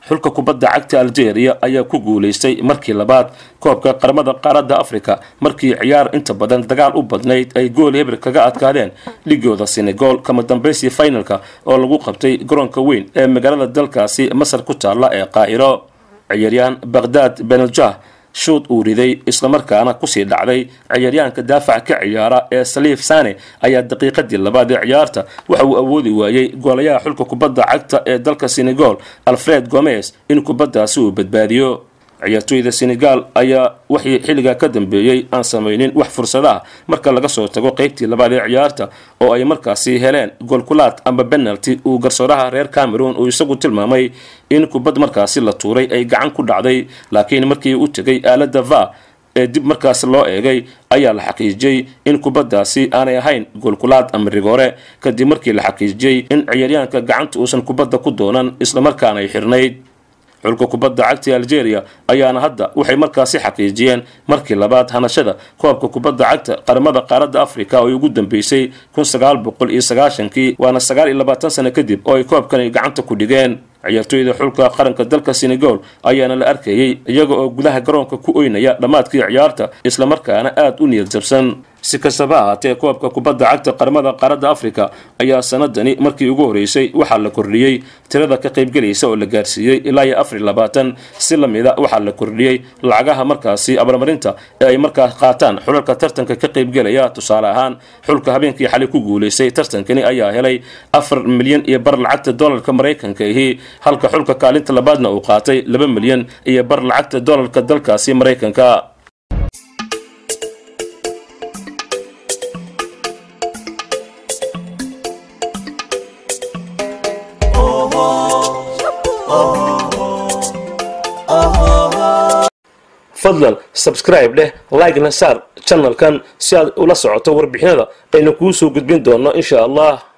xulka kubadda cagta algeria ayaa ku guulaystay markii labaad koobka qaramada qaaradda africa markii ciyaar inta badan dagaal u badnayd ay gool hebel kaga adkaadeen ligooda senegal kama dambaysii finalka oo lagu qabtay garoonka weyn ee magaalada dalkaasi masar ku taalla ee qaahiro ciyaaryahan baghdad beneljah shuud uu riday islamarkaana kusii dhacday ciyaaryahanka daafac ka ciyaara ee saliif sane ayaa daqiiqadii labaad ee ciyaarta waxa uu awoodi waayey goolayaha xulka kubadda cagta ee dalka senegal alfred gomez in kubaddaasi uu badbaadiyo ciyaartooyda senegal ayaa wixii xilligaa ka dambeeyey aan samaynin wax fursadaha marka laga soo tago qeybtii labaad ee ciyaarta oo ay markaasi heleen goolkulaad ama benalty uu garsooraha reer cameroon uu isagu tilmaamay in kubad markaasi la tuuray ay gacan ku dhacday laakiin markii u tegay aalada va ee dib markaas loo eegay ayaa la xaqiijiyey in kubaddaasi aanay ahayn goolkulaad ama rigoore kadib markii la xaqiijiyey in ciyaaryahanka gacanta uusan kubadda ku doonan islamarkaana ay xirnayd xulka kubadda cagta algeria ayaana hadda waxay markaasi xaqiijiyeen markii labaad hanashada koobka kubadda cagta qaramada qaaradda africa oo ay ugu dambeysay kun sagaal boqol iyo sagaashankii waana sagaal iyo labaatan sano kadib oo ay koobkani gacanta ku dhigeen ciyaartooyda xulka qaranka dalka senegal ayaana la arkayey iyaga oo gudaha garoonka ku oynaya dhammaadkii ciyaarta islamarkaana aada u niyad jabsan si kastaba ahaatee koobka kubadda cagta qaramada qaaradda africa ayaa sanadani markii ugu horeysay waxaa la kordhiyey tirada ka qaybgelaysa oo la gaarsiiyey ilaa iyo afar iyo labaatan si lamida waxaa la kordhiyey lacagaha markaasi abaalmarinta ee ay markaas qaataan xulalka tartanka ka qaybgelaya tusaale ahaan xulka habeenkii xalay ku guulaystay tartankani ayaa helay afar milyan iyo bar lacagta dolarka maraykanka ahi halka xulka kaalinta labaadna uu qaatay laba milyan iyo bar lacagta dolarka dalkaasi maraykanka fadlan subscribe dheh like-na saar channelkan si aad ula socoto warbixinada aynu kuu soo gudbin doonno insha allah